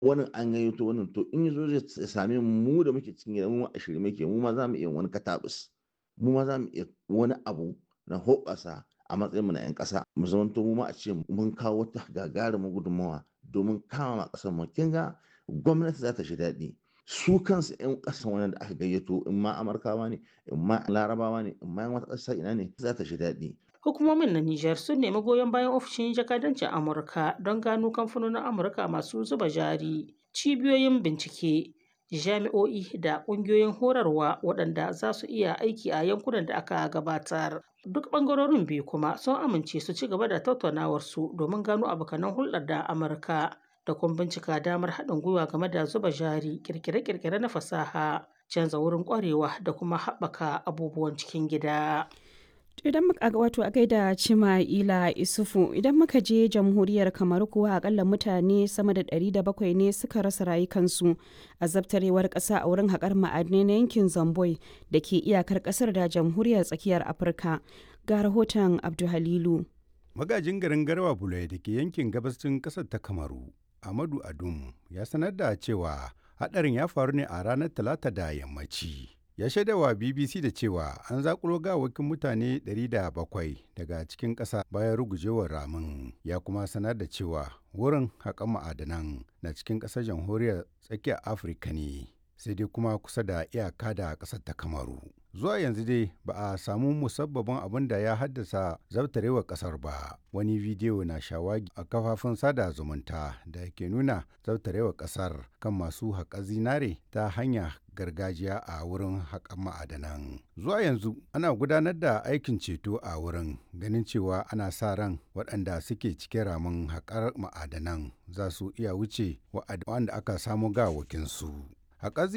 wani an gayyato wannan to in yazo zai same mu da muke cikin gida mu a shirye muke mu ma za mu iya wani katabus mu ma za mu iya wani abu na hoɓasa a matsayin mu na 'yan ƙasa mu zamanto mu ma a ce mun kawo wata gagarumin gudunmawa domin kama ƙasar mu kin ga gwamnati za ta shi daɗi su kansu 'yan ƙasan wannan da aka gayyato in ma amurkawa ne in ma larabawa ne in ma wata ƙasa ina ne za ta shi daɗi Hukumomin na Nijar sun nemi goyon bayan ofishin jakadancin Amurka don gano kamfanonin Amurka masu zuba jari, cibiyoyin bincike, jami'o'i da ƙungiyoyin horarwa waɗanda za su iya aiki a yankunan da aka gabatar. Duk ɓangarorin biyu kuma sun amince su ci gaba da tattaunawarsu domin gano abokanan hulɗar da Amurka da kuma bincika damar haɗin gwiwa game da zuba jari, ƙirƙire-ƙirƙire na fasaha, canza wurin ƙwarewa da kuma haɓaka abubuwan cikin gida. idan muka wato a gaida cima'ila isufu idan muka je jamhuriyar kamar kuwa akalla mutane sama da 700 ne suka rasa rayukansu a zabtarewar ƙasa a wurin haƙar ma'adinai na yankin zamboi da ke iyakar ƙasar da jamhuriyar tsakiyar afirka ga rahoton abduhalilu magajin garin garwa bulai da ke yankin gabashin ƙasar ta kamaru amadu adum ya sanar da cewa haɗarin ya faru ne a ranar talata da yammaci ya shaidawa bbc da cewa an zakulo gawakin mutane 700 daga cikin ƙasa bayan rugujewar ramin ya kuma sanar da cewa wurin haƙan ma'adanan na cikin ƙasar jamhuriyar tsakiyar afirka ne sai dai kuma kusa da iyaka da ƙasar ta kamaru zuwa yanzu dai ba a samu musabbabin abin da ya haddasa zabtarewar ƙasar ba wani bidiyo na shawagi a kafafun sada zumunta da ke nuna zabtarewar ƙasar kan masu haƙa zinare ta hanya gargajiya a wurin haƙan ma'adanan. Zuwa yanzu ana gudanar da aikin ceto a wurin ganin cewa ana sa ran waɗanda suke cikin ramin haƙar ma'adanan za su iya wuce wa'anda aka samu gawakinsu. Haƙar